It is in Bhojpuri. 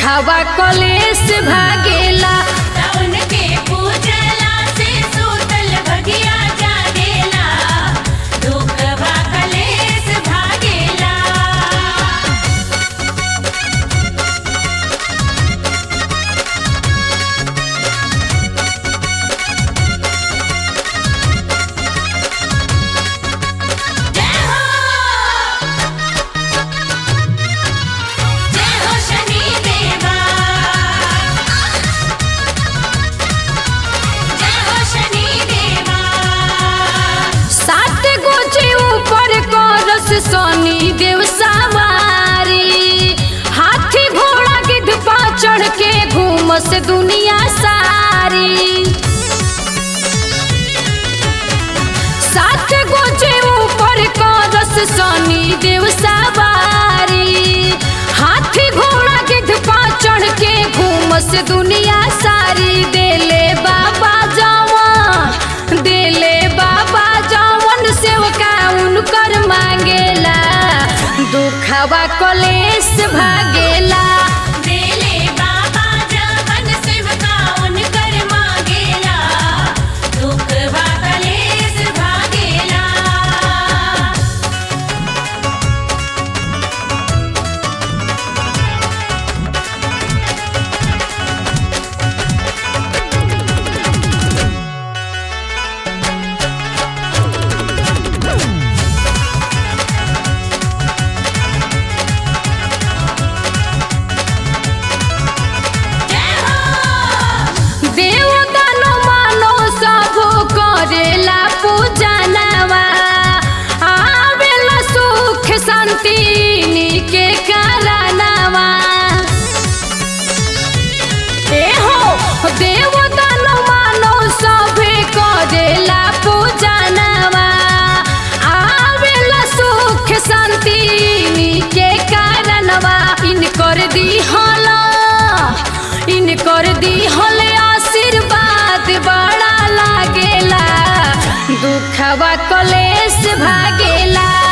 दुखवा कलेस भागेला रावण के पूजला से सूतल भगिया जागेला दुखवा कलेस भागेला जय हो जय हो शनि देवा जय हो शनि देवा सात गोचे ऊपर करस सोनी देव सवारी हाथी घोड़ा गिद्ध पा चढ़ के घूमस दुनिया सारी सात गोचे ऊपर करस सोनी देव सवारी हाथी घोड़ा गिद्ध पा चढ़ के घूमस दुनिया सारी देले बाबा जवन देले बाबा जवन सेवका उनकर मांगेला दुखवा कलेस भागेला देले बाबा जवन सेवका उनकर मांगेला दुखवा कलेस भागेला जय हो देव दानो मानो सब करेला पूजनवा आवेला सुख शांति के कारणवा ए हो देव दानो मानो सब करेला पूजनवा आवेला सुख शांति के कारणवा इनकर दिहला इनकर दिहल आशीर्वाद बड़ा लागेला दुखवा कलेस भागेला